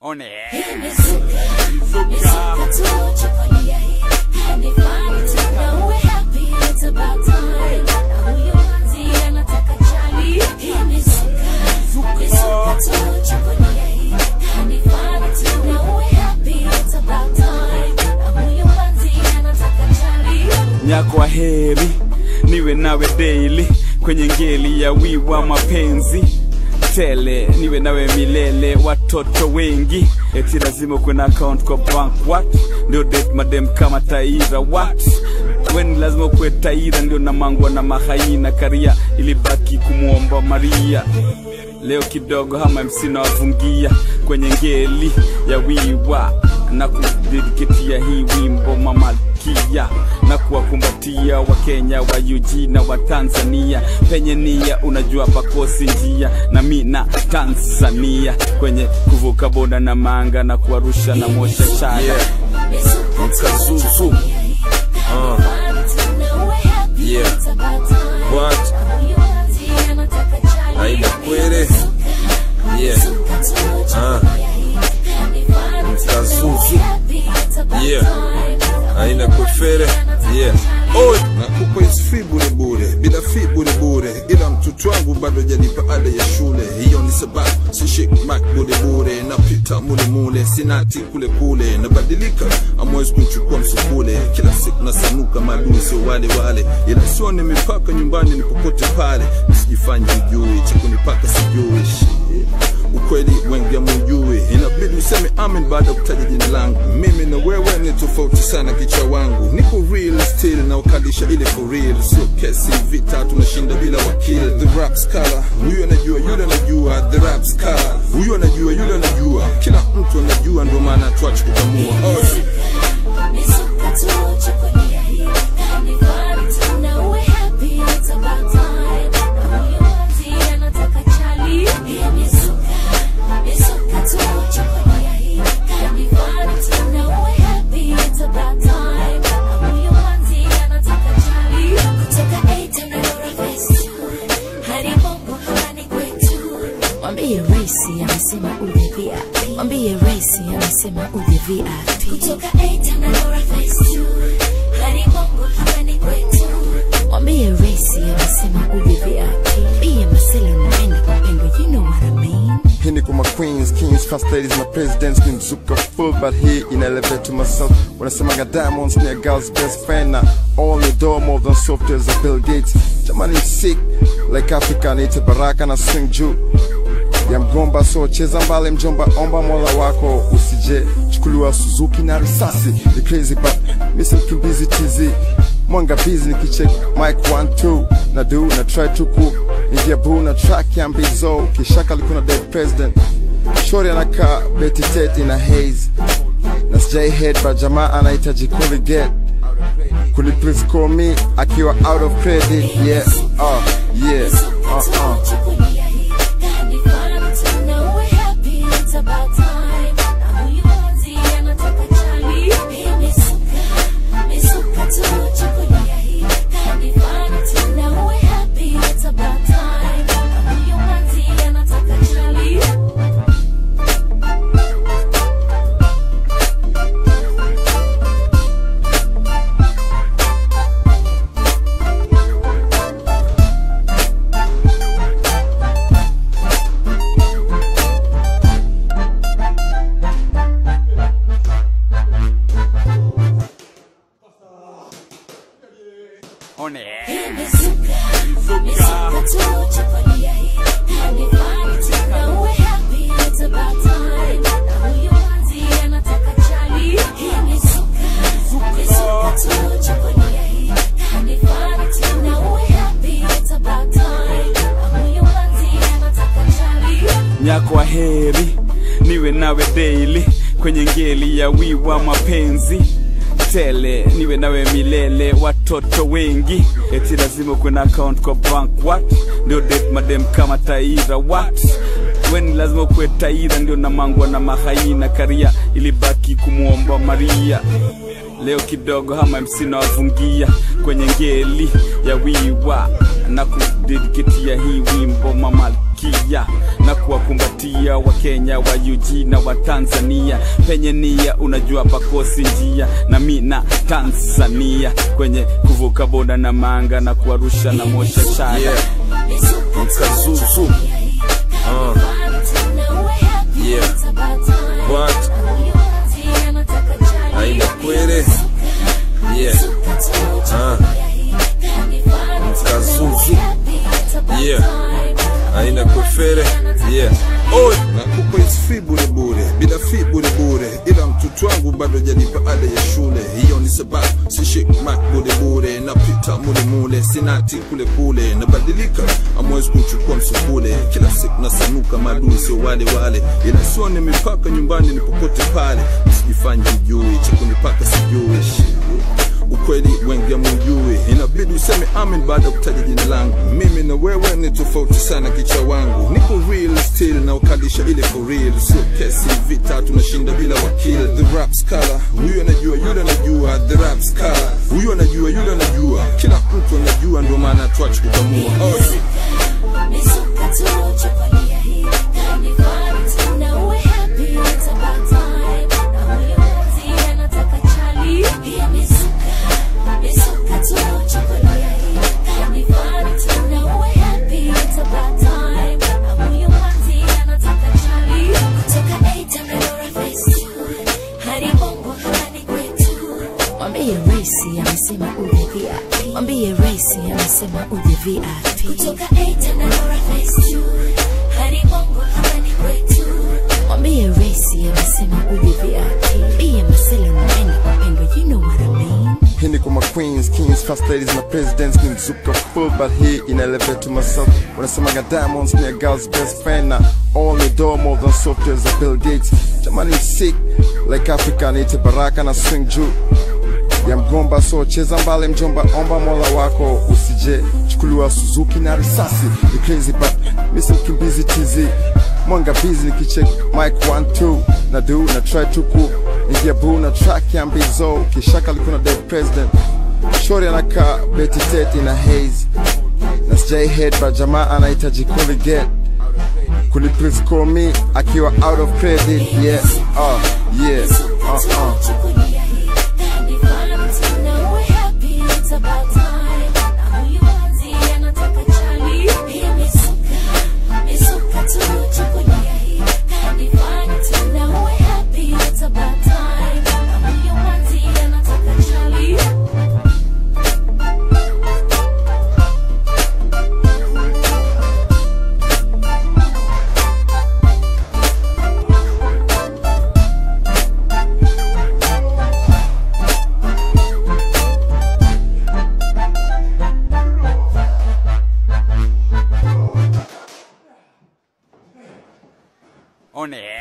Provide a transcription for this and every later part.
On air. nyakwa heri niwe nawe daily kwenye ngeli ya wiwa mapenzi tele niwe nawe milele watoto wengi eti lazima kuwe na account kwa bank what ndio date madem kama taira what weni lazima kuwe taira ndio namangwa na mahaina karia ilibaki kumwomba maria leo kidogo hama MC nawavungia kwenye ngeli ya wiwa na kudediketia hii wimbo mamalkia na kuwakumbatia wakenya wa UG na wa Tanzania penye nia unajua pakosi njia na mi na Tanzania kwenye kuvuka boda na manga na kuwarusha na mosha chaya Yeah. Mkazuzu. Uh. Yeah. What? Aida kwere. Yeah. Ah. Mkazuzu. Yeah. Aina kwefere. Yeah. Oi, nakupa hizi fi bure bure, bila fi bure bure, ila mtoto wangu bado janipa ada ya shule. Hiyo ni sababu si shik mak bure bure, napita mule mule, sinati kule kule, nabadilika, amwezi kumchukua msukule. Kila siku nasanuka, maadui sio wale wale, ila sione mipaka nyumbani, ni popote pale, nisijifanye ujui, cha kunipaka sijui Shit ukweli wengi hamujui, inabidi useme amen baada ya kutaja jina langu. Mimi na wewe ni tofauti sana, kichwa wangu niko real still na ukalisha ile for real, sio kesi vita, tunashinda bila wakili. The rap scholar, huyu anajua, yule anajua. The rap scholar, huyu anajua, yule anajua, kila mtu anajua, ndio maana tuache kukamua. Oh. Mwambie Raisi amesema uje VIP. Mwambie Raisi amesema uje VIP. Kutoka Eitan na Nora Face 2 hadi Bongo hapa ni kwetu. Mwambie Raisi amesema uje VIP. Pia Marcelo naenda kwa pengo, you know what I mean. Hii ni kwa ma queens, kings, first ladies, my presidents, ni mzuka full but hii ina elevate to myself. Wanasemaga diamonds ni a girl's best friend na all the door more than soft as a Bill Gates. Jamani sick like Africa niite baraka na swing juu ya mgomba so cheza mbali mjomba omba mola wako usije chukuliwa Suzuki na risasi ni crazy but misi mkimbizi tizi mwanga busy nikicheck mic 1 2 na do na try to ku ingia boo na track ya mbizo kishaka likuna dead president shori anakaa beti tete na haze na sijai head but jamaa anahitaji kuliget kuni please call me akiwa out of credit yeah uh yeah uh uh On air. nyakwa heri niwe nawe daily kwenye ngeli ya wiwa mapenzi tele niwe nawe milele watoto wengi eti lazima kuwe na account kwa bank what ndio date madem kama taira what weni lazima kuwe taira ndio namangwa na mahaina karia ilibaki kumwomba maria leo kidogo hama MC nawavungia kwenye ngeli ya wiwa na kudediketia hii wimbo mamalkia malkia na kuwakumbatia wakenya wa UG na wa Tanzania penye nia unajua pakosi njia na mi na Tanzania kwenye kuvuka boda na manga na kuwarusha na mosha shada Yeah. Mkazuzu. Uh. Yeah. What? Haina kwere. Yeah. Uh. Mkazuzu. Yeah. Haina kwefere. Yeah. Oi, nakupa hizi fi bure bure, bila fi bure bure, ila mtoto wangu bado jalipa ada ya shule. Hiyo ni sababu sishik mak bure bure, napita mule mule, sinati kule kule, nabadilika, amwezi kuchukua msukule. Kila siku nasanuka, maadui sio wale wale, ila sione mipaka nyumbani ni popote pale. Usijifanye mjui, cha kunipaka sijui Shit ukweli wengi hamujui, inabidi useme amen baada ya kutaja jina langu. Mimi na wewe ni tofauti sana, kichwa wangu niko real still na ukalisha ile for real, sio kesi vita, tunashinda bila wakili. The rap scholar, huyu anajua, yule anajua. The rap scholar, huyu anajua, yule anajua, kila mtu anajua, ndio maana tuache kukamua. Oh, Mwambie Raisi amesema uje VIP. Mwambie Raisi amesema uje VIP. Kutoka A na Nora Face Two, hadi Bongo hadi kwetu. Mwambie Raisi amesema uje VIP. Pia Marcelo naenda kupendwa, you know what I mean. Hii ni kwa ma queens, kings, first ladies na presidents ni mzuka full but hii ina elevate to myself wanasemaga diamonds ni a girl's best friend na all the door more than software za Bill Gates jamani sick like Africa niite baraka na swing juu ya mgomba so cheza mbale mjomba omba mola wako usije chukuliwa Suzuki na risasi ni crazy but misi mkimbizi tizi mwanga busy nikicheck mic 1 2 na do na try to ku ingia boo na track ya mbizo kishaka likuna dead president shori anakaa beti tete na haze na sijai head but jamaa anahitaji kuliget kuli please call me akiwa out of credit yeah uh, yeah uh, uh. on air.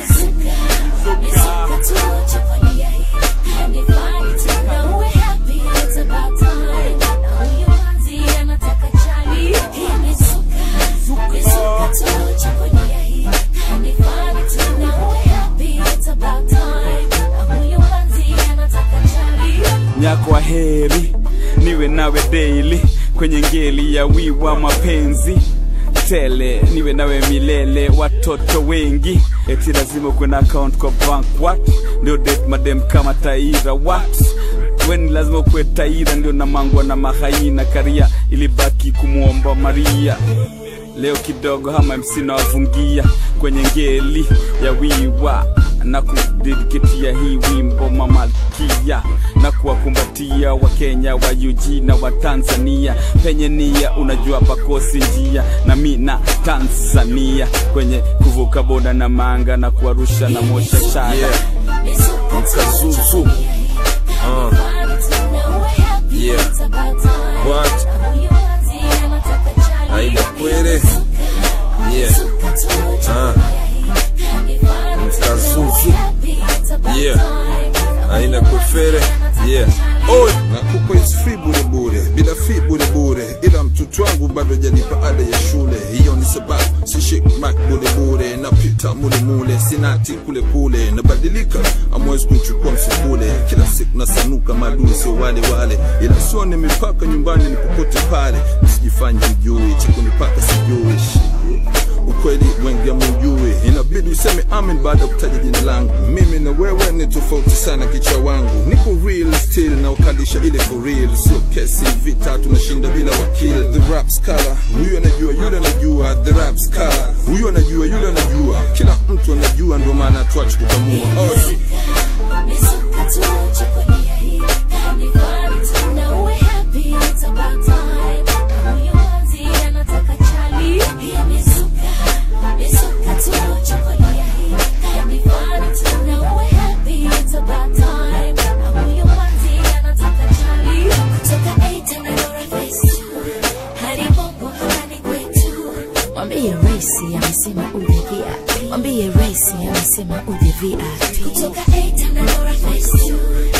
nyakwa heri niwe nawe daily kwenye ngeli ya wiwa mapenzi tele niwe nawe milele watoto wengi eti lazima kuwe na account kwa bank what ndio date madem kama taira what weni lazima kuwe taira ndio namangwa na mahaina karia ilibaki kumwomba maria leo kidogo hama mc nawafungia kwenye ngeli ya wiwa na kudediketia hii wimbo mamalkia na kuwakumbatia wakenya wa UG na wa Tanzania penye nia unajua pakosi njia na mi na Tanzania kwenye kuvuka boda na manga na kuwarusha na mosha shada yeah. Mkazuzu. Uh. Yeah. What? Haina kwere. Yeah. Uh. Mkazuzu. Yeah. Haina kwefere. Yeah. Oi, nakupa hizi fi bure bure, bila fi bure bure, ila mtoto wangu bado jalipa ada ya shule. Hiyo ni sababu sishik mak bure bure, napita mule mule, sinati kule kule, nabadilika, amwezi kuchukua msukule. Kila siku nasanuka, maadui sio wale wale, ila sione mipaka nyumbani ni popote pale. Usijifanye mjui, cha kunipaka sijui. Shit. ukweli wengi amujui inabidi useme amen baada ya kutaja jina langu mimi na wewe ni tofauti sana kicha wangu niko real still na ukalisha ile for real sio kesi vita tunashinda bila wakil the rap scholar huyu anajua yule anajua the rap scholar huyu anajua yule anajua kila mtu anajua ndio maana tuache kukamua oh. Misuka tu, chukulia hii, ni fun tu, na uwe happy, it's about time. Huyo manzi anataka chali. Pia misuka, misuka tu, chukulia hii, ni fun tu, na uwe happy, it's about time. Huyo manzi anataka chali. Kutoka A tena Nora Face, hadi Bongo hadi kwetu. Mwambie Raisi amesema uje VIP. Mwambie Raisi amesema uje VIP. Kutoka A tena Nora Face,